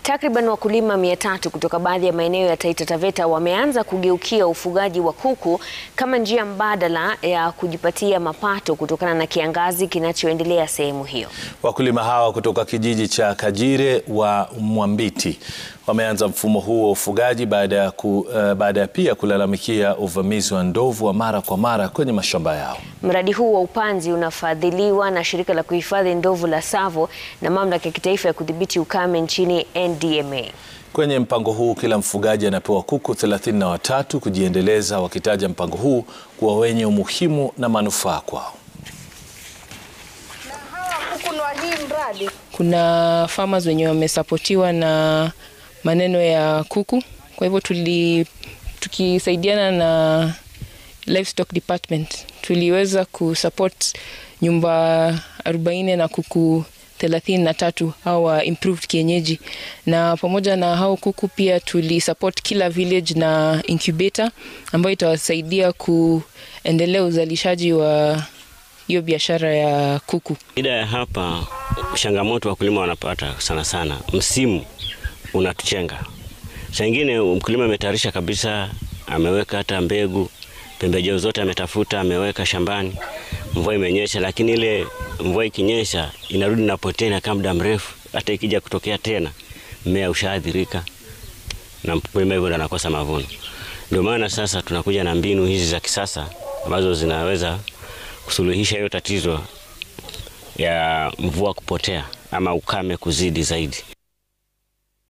Takriban wakulima mia tatu kutoka baadhi ya maeneo ya Taita Taveta wameanza kugeukia ufugaji wa kuku kama njia mbadala ya kujipatia mapato kutokana na kiangazi kinachoendelea sehemu hiyo. Wakulima hawa kutoka kijiji cha Kajire wa Mwambiti wameanza mfumo huu wa ufugaji baada ya ku, uh, baada ya pia kulalamikia uvamizi wa ndovu wa mara kwa mara kwenye mashamba yao. Mradi huu wa upanzi unafadhiliwa na shirika la kuhifadhi ndovu la Tsavo na mamlaka ya kitaifa ya kudhibiti ukame nchini NDMA. Kwenye mpango huu kila mfugaji anapewa kuku thelathini na watatu kujiendeleza, wakitaja mpango huu kuwa wenye umuhimu na manufaa kwao. Kuna farmers wenye wamesapotiwa na maneno ya kuku, kwa hivyo tuli tukisaidiana na livestock department tuliweza kusupport nyumba 40 na kuku thelathini na tatu hawa improved kienyeji, na pamoja na hao kuku pia tulisupport kila village na incubator ambayo itawasaidia kuendelea uzalishaji wa hiyo biashara ya kuku. Shida ya hapa, changamoto wakulima wanapata sana sana, msimu unatuchenga. Saa ingine mkulima ametayarisha kabisa, ameweka hata mbegu, pembejeo zote ametafuta, ameweka shambani, mvua imenyesha, lakini ile mvua ikinyesha inarudi napotea, inakaa muda mrefu. Hata ikija kutokea tena, mmea ushaathirika na mkulima hivyo ndo anakosa mavuno. Ndio maana sasa tunakuja na mbinu hizi za kisasa ambazo zinaweza kusuluhisha hiyo tatizo ya mvua kupotea ama ukame kuzidi zaidi.